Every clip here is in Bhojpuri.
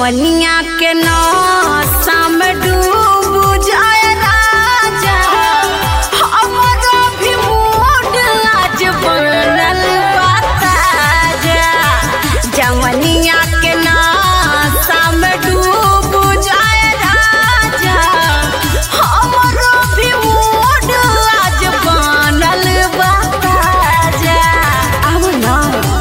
जवनिया के नौसा में डूब जाए राजा हमरो भी मूड आज बनल बा ताजा जवनिया के नौसा में डूब जाए राजा हमरो भी मूड आज बनल बा ताजा अब ना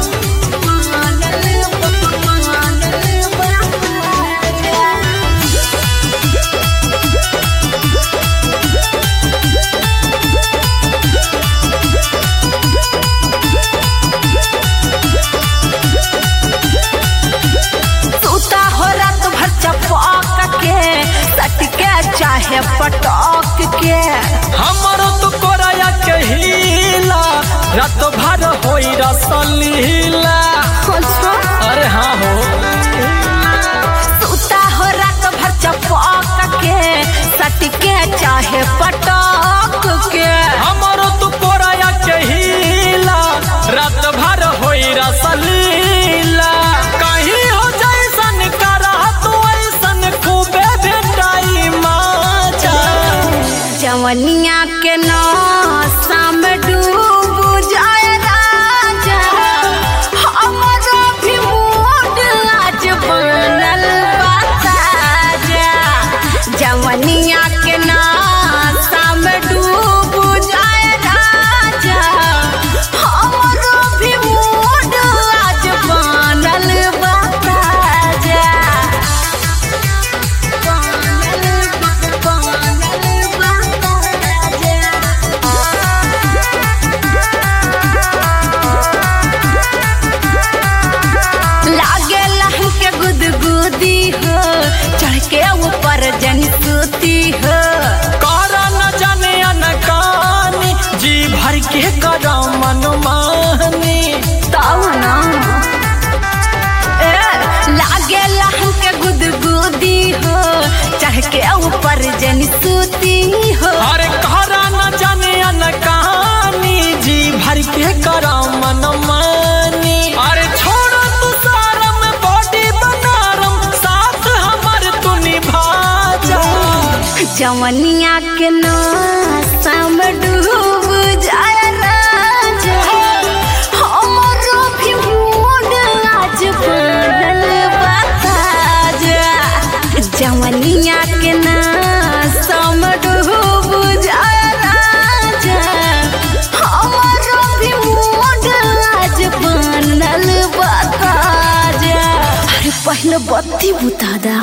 सूता हो रात भर चपक के सटके चाहे पटक के हमरो तो कोराया के हीला रात भर होई रसलीला अरे हाँ हो सूता हो रात भर चपक के सटके चाहे पटक के हमरो तो कोराया के हीला रात भर होई रसलीला कहीं हो जैसन करा तो ऐसन खूबे भेटाई माचा जवनिया के नौसा में डूब जाए राजा हमरो भी मूड आज बनल बा ताजा जवनिया के नौसा में डूब जाए राजा हमरो भी मूड आज बनल बा ताजा लागे लहम के गुदगुदी हो चढ़ के ऊपर जन सूती हो करा न जाने अनकानी जी भर के करा मनमानी ताऊ ना ए, लागे लहम के गुदगुदी हो चढ़ के ऊपर जन सूती हो अरे करा न जाने अनकानी जी भर के करा मनमानी अरे छोड़ो तू सारम बॉडी बनारम साथ हमर तू निभा जा जवनिया के नौसा में डूब जाए राजा हमरो भी मूड आज बनल बा ताजा जवनिया के नौसा में डूब जाए राजा हमरो भी मूड आज बनल बा ताजा अरे पहले बत्ती बुता दा